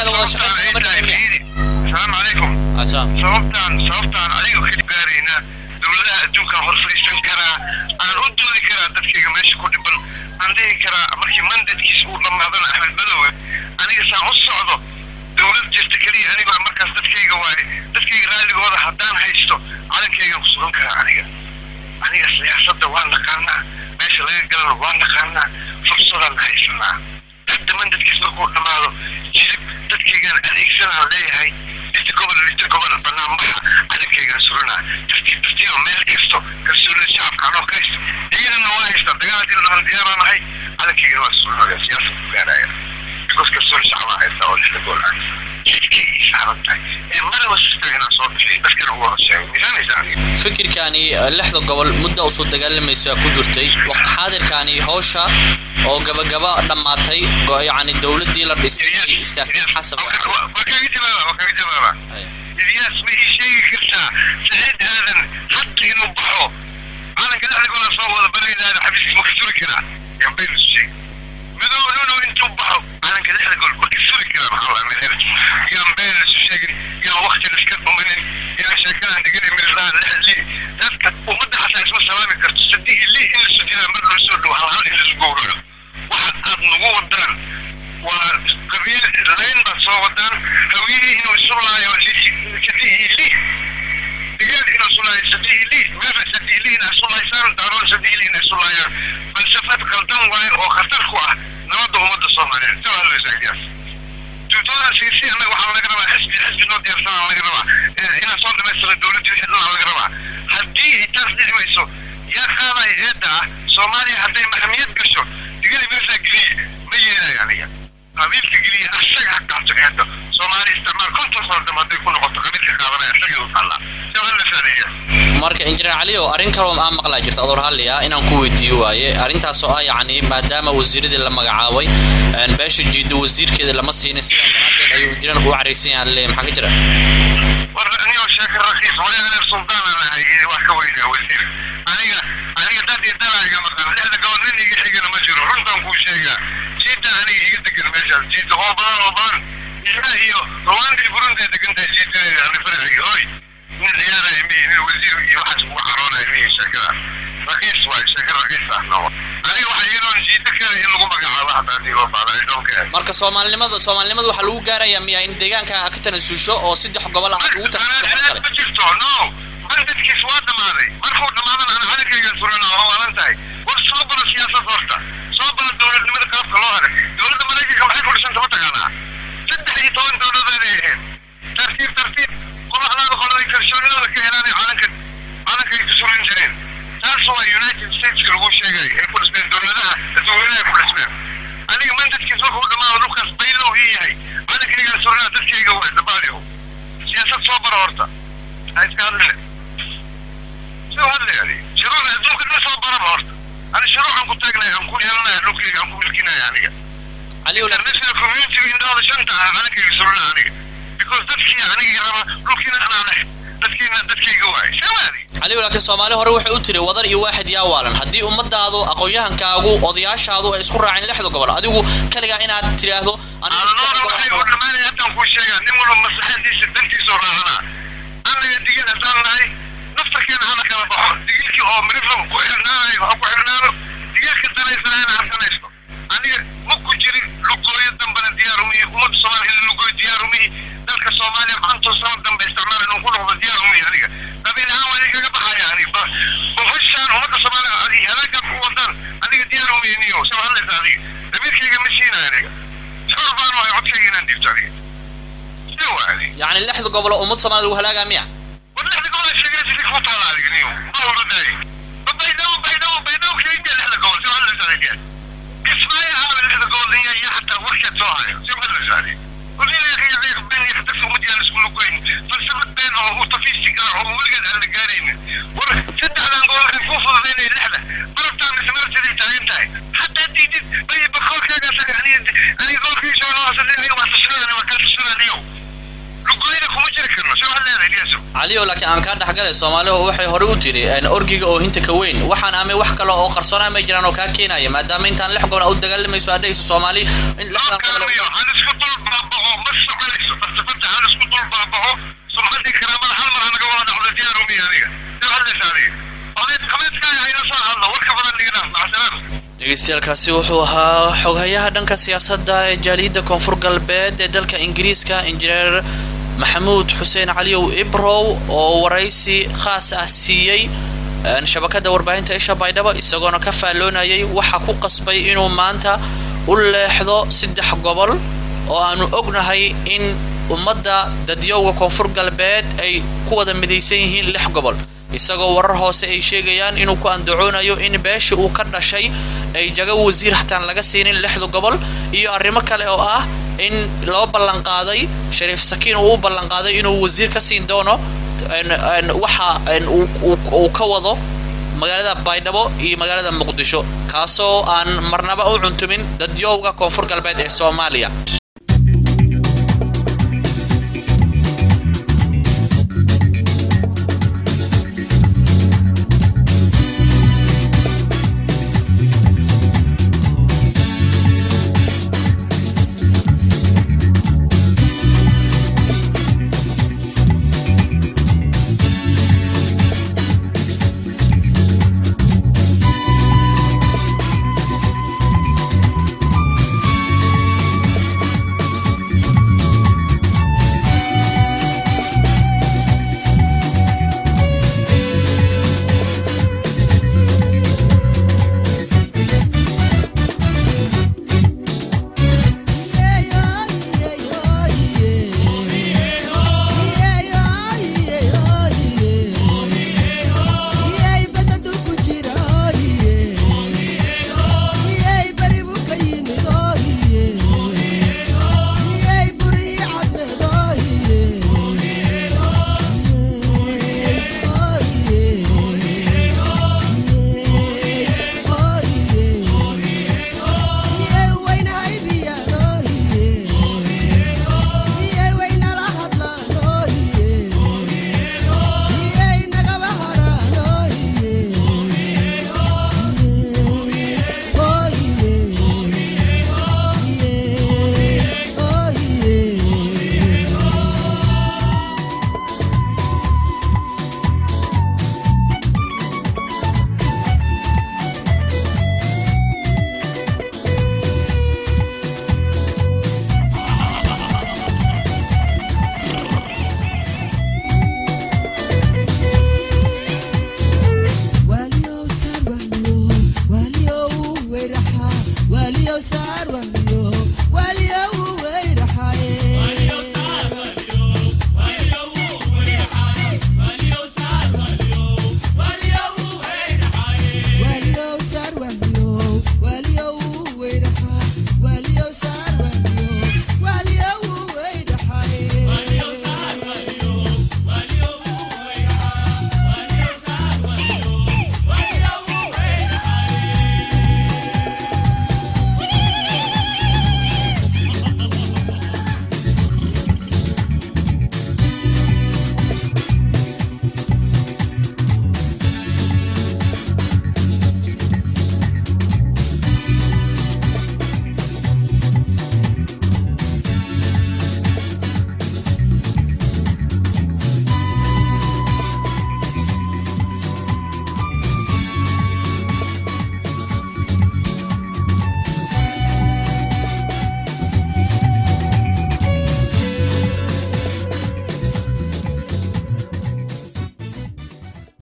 dhexdeeda wada shaqayn kama dhexeyn asalaamu calaykum asalaam sababtaan sababtaan adiga keli gaarayna dowladaha adduunkan hor fadhiisan karaa aan u doodi karaa dadkayga meesha ku dhiban aan dhihi karaa markii mandadkiisa uu dhammaadana axmed madowe aniga saan u socdo dowlad jirta keliya aniga markaas dadkayga waaye dadkayga raalligooda haddaan haysto calankaygan ku sugan karaa aniga aniga siyaasadda waan naqaanaa meesha laga galana waan naqaanaa fursadaan haysanaa hadda mandadkiis markuu dhammaado jilib dadkaygaan adeegsanaan leeyahay inta gobol inta gobol banaanbaxa calankaygaan suranaa tartiib tartiiba meel kasto kalsoonida shacabka anoo ka haysta ciidanna waa haystaa dagaal haddii la dhahan diyaaraan ahay calankaygana waa suranaya siyaasad ku gaaraya because kalsooni shacabaa haystaa oo lixda gool ah jidkay ii saaran tahay ee maraba sista inaan soo bixiy dadkana ugu wada sheego miisaanaysa aniga fikirkani eh, lixda gobol mudda usoo dagaalamaysa ku jirtay waqti xaadirkani howsha oo gabagaba dhammaatay go- yacni dowladdii la dhistay istaagtay xasab waa kaga jawaaba waa kaga jawaaba ilyaas ma ii sheegi kartaa saciid aadan hadda inuu baxo calanka dhexda gola soo wada baraynaada xabiiskiis ma ka suri karaa yaan baynu isu sheegi madow inuu intuu baxo calanka dhexda gol ma ka suri karaa maxaa laa meel yaan baynu isu sheegin yaan waqti liska dhuminin yaan sheekadan dhigin mirdaan lix li dadka ummadda xataa isma salaami karto saddex li in la sujinaa mar loo soo dhow hal hal in lasu gowraco waxa aad nagu wadaan waa qabiil layn baad soo wadaan hawiyihii inuu isu laayo sadihii li digaal inuu isu laayo sadihii li meela sadihii li inaa isu laaysaan daaroon sadihii li inaa isu laayaan falsafad qaldan waaye oo khatar ku ah nabadda ummadda soomaaliyeed soo hadlaysa ilyaas tuutooda siisi annaga waxaa laga rabaa xisbi xisbi noo diyaarsanaa laga rabaa Eh, inaan soo dhamaystira dowladdii wixii dhan laga rabaa haddii ay taas dhici mayso yaa qaadaya eedda ah soomaaliya hadday maxamiyad gasho digada mirsa geliye ma yeelayo aniga qabiilka geliye asaga ha qaato eedda soomaali isticmaal konton sano dam hadday ku noqoto qabiilka qaadanaya asaga u taallaa soo hadlaysaa marka injineer cali oo arrin kaloo aan maqlaa jirta adoor halli ah inaan ku weydiiyo waaye arrintaas oo ah yacni maadaama wasiiradii la magacaabay een, beesha jiido wasiirkeeda lama siinin sidaa daraaddeed ayuu injineerku u caraysan yahay alle maxaa ka jira war anigoo sheeka rakiis wali aneer sultaan aan ahay ee wax ka weynaa wasiir aniga aniga dad iyo dala iga maqan lixda gobol nin iga xigana ma jiro runtaan kuu sheegaa jiida aniga iga degan meeshaas jiida oo badan oo badan ilaa iyo rwanda iyo burundi ay degan tahay jiida ani farciga hoy nin ciyaaraya miyi nin wasiir iyo waxaas ugu caroonaya miyi sheekada rakiis waay sheeka rakiis ah no aniga waxa iyadoon jiida kale in lagu magacaabo hataa hadii loo baahda i don't care marka soomaalinimada soomaalinimada waxaa lagu gaarayaa miya in deegaanka ka tanasuusho oo saddex gobol ah ugu tanasuusho xal kale ma jirto no mandadkiis waa dhammaaday markuu dhammaadana ana calankaygan surana waa waalan tahay war soo baro siyaasad horta soo baro dowladnimada qaabka loo haray dowladda maraykanka maxay ku dhisanta ma taqaanaa saddex iyo toban dowladeeday ahayd tartiib tartiib qolaxdaada qoladay kalsoonidooda ka helaanay calanka calankay ku surin jireen taas waa united stateska lagu sheegay ay ku dhismeen dowladaha dadweynaha ay ku dhismeen aniga mandadkiis markuu dhammaado dhulkaas baylow ii yahay calankaygan suranaa dadkayga waa dabaaliyo siyaasad soo baro horta ha iska hadline soo hadlay adi shuruuc adduunka dhan soo baraba horta ani shuruucan ku taagnay aan ku yeelanaya dhulkayga aan ku milkinaya aniga cali oo laakiin- international community indhooda shanta ah calankayga surana aniga because dadkii aniga raba dhulkiina anaa leh dadkiina dadkayga waay shawaadi cali oo laakiin soomaali hore waxay u tiri wadan iyo waaxid yaa waalan haddii ummadaadu aqoon-yahankaagu odayaashaadu ay isku raaceen lixda gobol adigu kaligaa inaad tidhaahdo anigu alnoona saddex waxay gobol u dhammaanaya haddaan kuu sheegaa nin walba maslaxadiisa dantiisoo raacanaa annaga digil haddaan nahay naftarkeena hana kala baxo digilkii oo miriflam ku xirnaanayo ha ku xirnaano digilka danaysanayna ha danaysto aniga ma ku jirin lugooyo dambana diyaarumihi ummadda soomaaliya in lugooyo diyaarumihi dalka soomaaliya konton sano dambe isticmaal inuu ku noqdo diyaarumihi aniga qabiil ahaan waa idinkaga baxaya aniga bofishaan ummadda soomaaliya adi halaagaa ku wadaan aniga diyaarumihi niyo soo hadlaysa adiga damiirkayga ma siinaya aniga xor baan wahay codkayga inaan dhiibto aniga sida waa adiga yacni lixda gobol oo ummad soomaalida lagu halaagaa miya واللحظة قبل الشجرة اللي فوتها على الجنيو ما هو بداي بيدو بيدو بيدو كينجا اللحظة قبل شو هلا زالي اسمعي هذا اللحظة قبل هي هي حتى ورشة صاحي شو هلا زالي قولي لي يا اخي يا اخي بين يحتفوا مديان اسمه كوين فلسفة بينهم وطفي السيجار وولقد على القارين ورد على نقول الكوفة بين اللحظة مرة من سمرت اللي تعينتها حتى دي دي بي بخور كذا يعني انا يقول في شو ناس اللي هي ما تسرنا انا ما كنت تسرنا اليوم لقينا كم جركنا شو هلا الياسو cali oo laakiin aan kaa dhexgalay soomaalihu waxay hore u tiri een, orgiga oo hinta ka weyn waxaan amay wax kale oo qarsoona ma jiraan oo kaa keenaya maadaama intaan lix gobol u dagaalamayso adhayso soomaali in lixdan gobol كلامي على اسكت البابا ما dhegeystayaaalkaasi wuxuu ahaa xoghayaha dhanka siyaasadda ee jaaliyadda koonfur galbeed ee dalka ingiriiska injineer maxamuud xuseen caliyow ibrow oo waraysi khaas ah siiyey shabakada warbaahinta isha baydhabo isagoona ka faalloonayay waxa ku qasbay inuu maanta u leexdo saddex gobol oo aanu ognahay in ummadda dadyowga koonfur galbeed ay ku wada midaysan yihiin lix gobol isagoo warar hoose ay sheegayaan inuu ku andacoonayo in beesha uu ka dhashay ay jago wasiir hataan laga siinin lixda gobol iyo arrimo kale oo ah in loo ballanqaaday shariif sakiin uu u ballanqaaday inuu wasiir ka siin doono waxa uu ka wado magaalada baydhabo iyo magaalada muqdisho kaasoo aan marnaba u cuntumin dadyowga koonfur galbeed ee soomaaliya